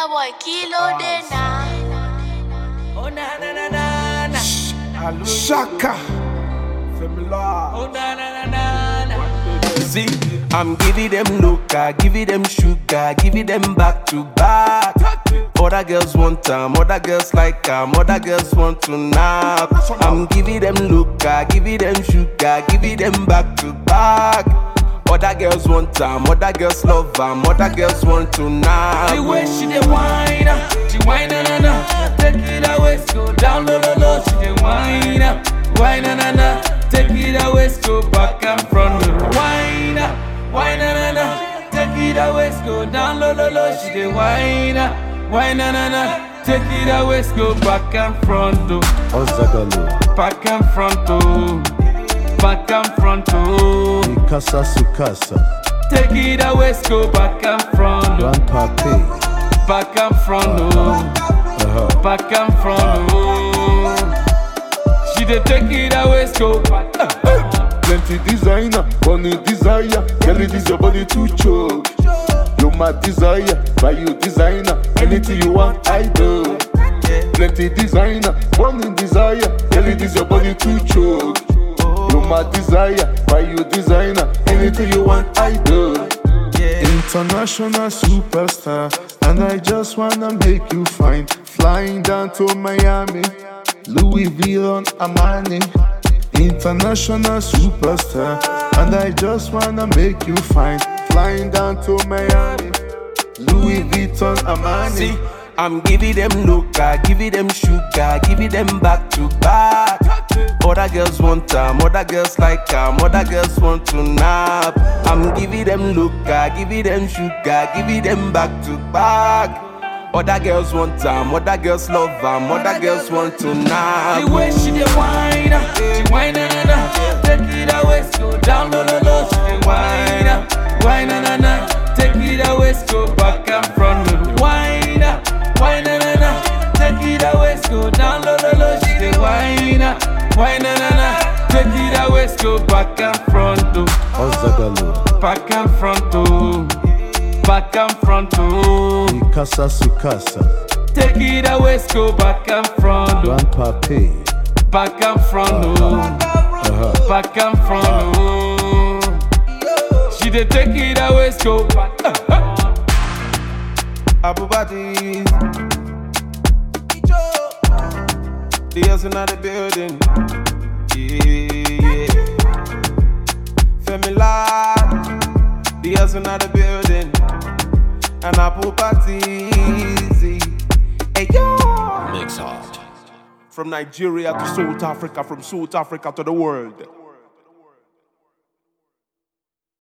boy Kilo de na. Oh na na na na na. Shaka. Femila. Oh na na na na na. See, I'm giving them look, I give it them sugar, give it them back to back. Other girls want time, other girls like them, other girls want to nap. I'm giving them look, I give it them sugar, give it them back to back. Other girls want time, other girls love them, other girls want to nap. The way she dey whine, ah, she whine na na na. Take it away, go down low low low. She dey whine, ah, whine na na na. Take it away, go back and front. Whine, ah, whine na na na. Take it away, go down low low low. She dey whine, ah, whine na na na. Take it away, go back and front. Oh. Ozagalo, Back and front, oh. Back and front, oh. Mikasa Sukasa, Take it away, go back and front, oh. Grandpa P. Back and front, oh. Uh-huh. Back and front, oh. She dey take it away, go back. Plenty designer, money desire. Girl, it is your body to choke. You my desire, buy you designer. Anything you want, I do. Plenty designer, money desire. Girl, it is your body to choke. You my desire, buy you designer. Anything you want, I do. International superstar, and I just wanna make you fine. Flying down to Miami, Louis Vuitton Armani. International superstar, and I just wanna make you fine. Flying down to Miami, Louis Vuitton Armani. See, I'm giving them look, I give it them sugar, give it them back to back. Other girls want time, other girls like them, other girls want to nap. I'm giving them look, I give it them sugar, give it them back to back. Other girls want time, other girls love them, other girls want to nap. The way she dey whine, ah, she whine na na na. Take it away, go down low low low. She dey whine, ah, whine na na na. Take it away, go back and front. Whine, ah, whine na na na. Take it away, go down low low low. She dey whine, ah, whine na na na. Take it away, go back and front. Oh. Ozagalo, Back and front, oh. Back and front, oh. Mikasa Sukasa, Take it away, go back and front, oh. Grandpa P. Back and front, oh. Uh-huh. Back and front, oh. She dey take it away, go back. Abubati. The girls in the building. Yeah, yeah. Femila. The girls in the building. And Abubati. Hey, yo. Mix hard. From Nigeria to South Africa, from South Africa to the world.